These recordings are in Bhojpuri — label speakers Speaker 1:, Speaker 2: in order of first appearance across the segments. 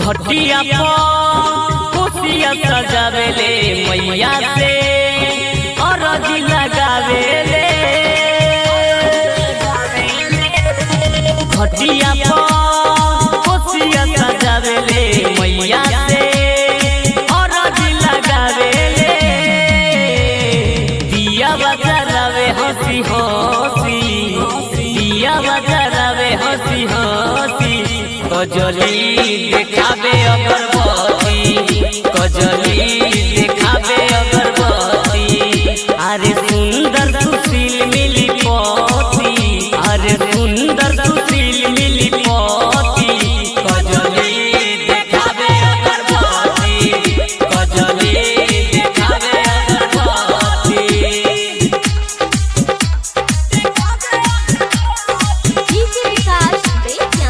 Speaker 1: घटिया पर खुशिया सजावेले मैया से अरजी लगावेले घटिया पर खुशिया सजावेले मैया से अरजी लगावेले दिया बजावे हंसी हंसी दिया बजावे हंसी हंसी कजली देखावे अगरबत्ती कजली देखावे अगरबत्ती अरे सुंदर सुशील मिली पति अरे सुंदर सुशील मिली पति कजली देखावे अगरबत्ती कजली देखावे अगरबत्ती
Speaker 2: डीजे विकास बेतिया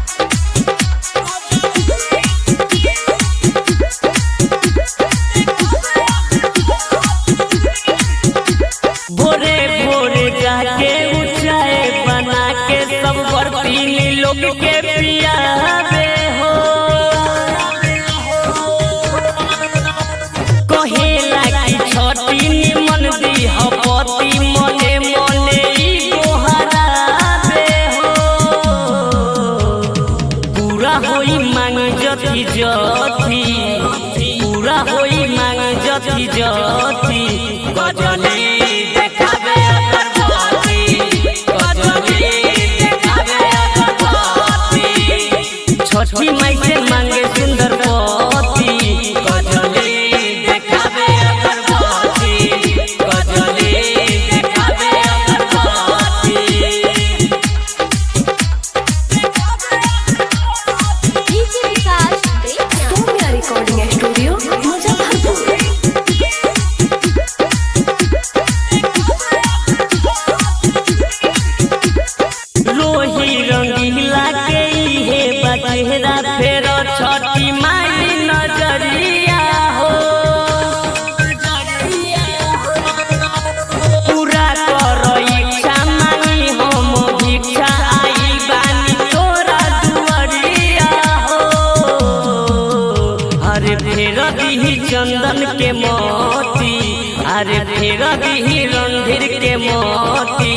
Speaker 1: भोरे भोरे जाके ऊंचाए बना के सब बर्फीली लोग के पियावे हो कहेला कि छठी निमन दी हपति मने मने ई गोहरावे हो पूरा होई मांग जति जति पूरा होई मांग जति जति गजली देखावे अगरबत्ती गजली देखावे अगरबत्ती छठी माई से मांगे सुंदर पति गजली देखावे अगरबत्ती गजली देखावे अगरबत्ती
Speaker 2: DJ Vikas Bettiah
Speaker 3: Saumya recording studio Muzaffarpur
Speaker 1: रोही रंगीला के इहे बचेरा फेर छठी माई नजरिया हो पूरा कर इच्छा मांगी हम भिक्षा आई बानी तोरा दुआरिया हो अरे फेर दीही चंदन के मोती अरे फेर दीही रणधीर के मोती